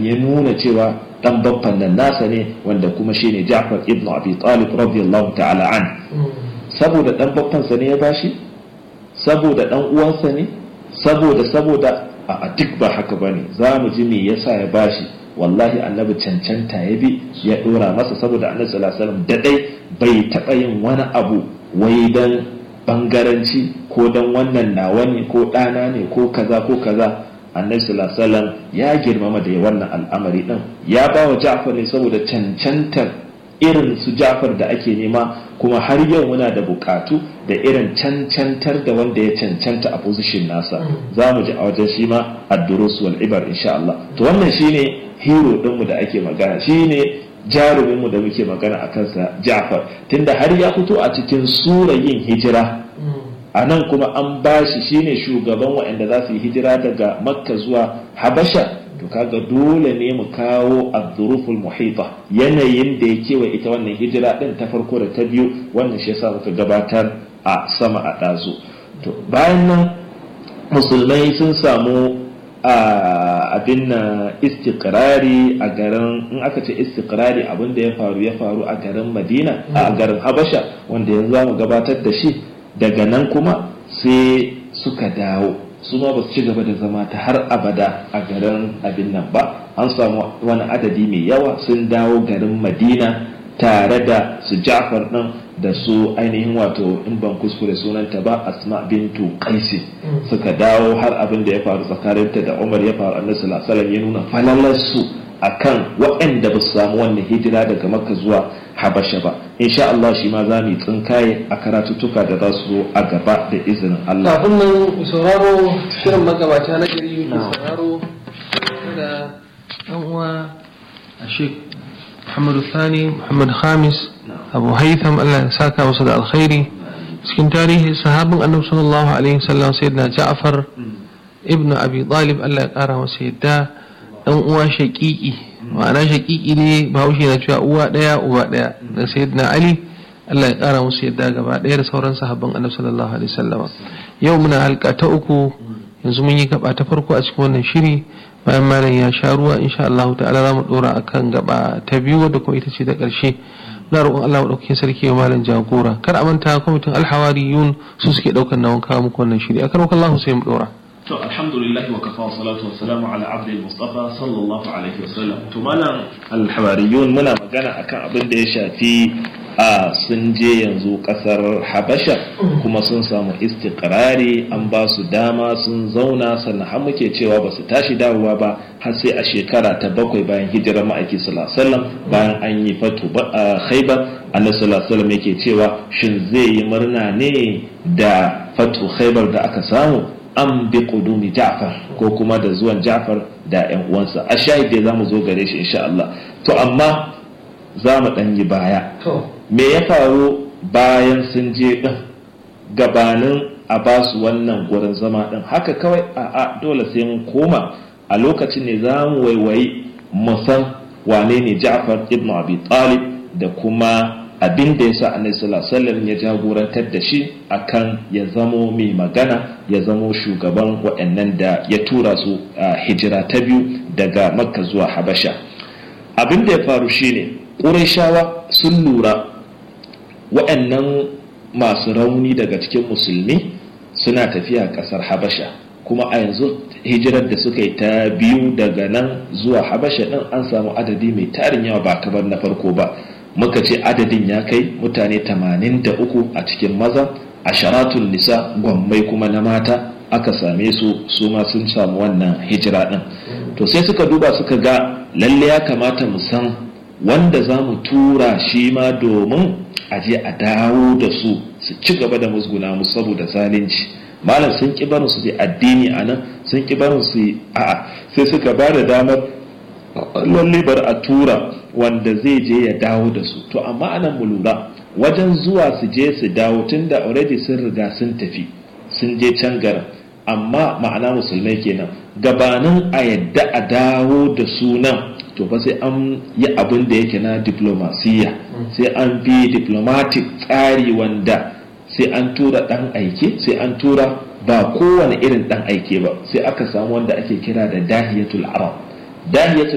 ya nuna cewa dan babban nan nasa ne wanda kuma shine Ja'far ibn Abi Talib radiyallahu ta'ala an saboda dan babban sa ne ya bashi saboda dan uwansa ne saboda saboda a duk ba haka bane za mu ji me yasa ya bashi wallahi annabi cancanta ya bi ya dora masa saboda annabi sallallahu alaihi wasallam dadai bai taba yin wani abu wai dan bangaranci ko dan wannan nawa ne ko ɗana ne ko kaza ko kaza annabi sallallahu alaihi wasallam ya girmama da wannan al'amari din ya ba wa Ja'far ne saboda cancantar irin su Ja'far da ake nema kuma har yau muna da bukatu da irin cancantar da wanda ya cancanta a position nasa za mu ji a wajen shi ma ad-durus wal ibar insha Allah to wannan shine hero dinmu da ake magana shine jaruminmu da muke magana a kansa Ja'far tunda har ya fito a cikin sura yin hijira a nan kuma an bashi shine shugaban waɗanda za su yi hijira daga makka zuwa habasha to kaga dole ne mu kawo abduruful muhita yanayin da ya kewa ita wannan hijira din ta farko da ta biyu wannan shi yasa muka gabatar a sama a ɗazu to bayan nan musulmai sun samu abin na istikrari a garin in aka ce istikrari abin da ya faru ya faru a garin madina a garin habasha wanda yanzu za mu gabatar da shi daga nan kuma sai suka dawo su ma ba su ci gaba da zama ta har abada a garin abin nan ba an samu wani adadi mai yawa sun dawo garin madina tare da su jafar ɗin da su ainihin wato in ban kuskure sunanta ba asma bintu qaisi suka dawo har abin da ya faru tsakaninta da umar ya faru annabi sallallahu alaihi ya nuna falalarsu akan waɗanda ba su samu wannan hijira daga makka zuwa habasha ba insha Allah shi ma za mu yi tsinkaye a karatuttuka da za su zo a gaba da izinin Allah kafin nan sauraro shirin magabata na gari ke sauraro da ɗan uwa a shek Muhammadu Sani Muhammad Khamis Abu Haitham Allah ya saka masa da alkhairi cikin tarihi sahabin annabi sallallahu alaihi wasallam sayyidina Ja'far ibn Abi Talib Allah ya kara masa yadda dan uwa shaqiqi ma'ana shaqiqi ne bahaushe na cewa uwa daya uba daya da sayyidina Ali Allah ya kara musu yadda gaba daya da sauran sahabban annabi sallallahu alaihi wasallam yau muna halka ta uku yanzu mun yi gaba ta farko a cikin wannan shiri bayan malam ya sha ruwa insha Allah ta'ala za mu dora akan gaba ta biyu wadda kuma ita ce da ƙarshe na roƙon Allah maɗaukakin sarki wa malam jagora kar a manta kwamitin alhawariyun su suke ɗaukar nawan kawo muku wannan shiri akan wakan Allah sai mu dora to alhamdulillah wa kafa salatu wa salamu ala abdi mustafa sallallahu alaihi wa sallam to malam alhawariyun muna magana akan abin da ya shafi a sun je yanzu kasar habasha kuma sun samu istikrari an ba su dama sun zauna sannan har muke cewa ba su tashi dawowa ba har sai a shekara ta bakwai bayan hijirar ma'aiki sallallahu bayan an yi fatu khaibar annabi sallallahu yake cewa shin zai yi murna ne da fatu khaibar da aka samu an bi kudumi ja'far ko kuma da zuwan ja'far da yan uwansa a shahid dai zamu zo gare shi insha Allah to amma za mu ɗan yi baya me ya faru bayan sun je ɗin gabanin a ba su wannan gurin zama ɗin haka kawai a dole sai mun koma a lokacin ne za mu waiwayi musan wane ne ja'far ibn abi talib da kuma abin da ya sa annabi sallallahu alaihi ya jagorantar da shi akan ya zamo mai magana ya zamo shugaban waɗannan da ya tura su a hijira ta biyu daga makka zuwa habasha abin da ya faru shine ƙurashawa sun lura waɗannan masu rauni daga cikin musulmi suna tafiya ƙasar habasha kuma a yanzu hijirar da suka yi ta biyu daga nan zuwa habasha ɗin an samu adadi mai tarin yawa ba kamar na farko ba muka ce adadin ya kai mutane 83 a cikin maza a sharatun nisa gwammai kuma na mata aka same su su ma sun samu wannan hijira ɗin to sai suka duba suka ga lalle ya kamata mu san wanda za mu tura shi ma domin a je a dawo da su su ci gaba da musguna mu saboda zalunci malam sun ki barin su addini a nan sun ki barin su a'a sai suka ba da damar lalle bar a tura wanda zai je ya dawo da su to amma anan mu lura wajen zuwa su je su dawo tunda already sun riga sun tafi sun je can garin amma ma'ana musulmai kenan gabanin a yadda a dawo da sunan to fa sai an yi abin da yake na diplomasiya sai an bi diplomatic tsari wanda sai an tura dan aike sai an tura ba kowane irin dan aike ba sai aka samu wanda ake kira da dahiyatul arab dahiyatul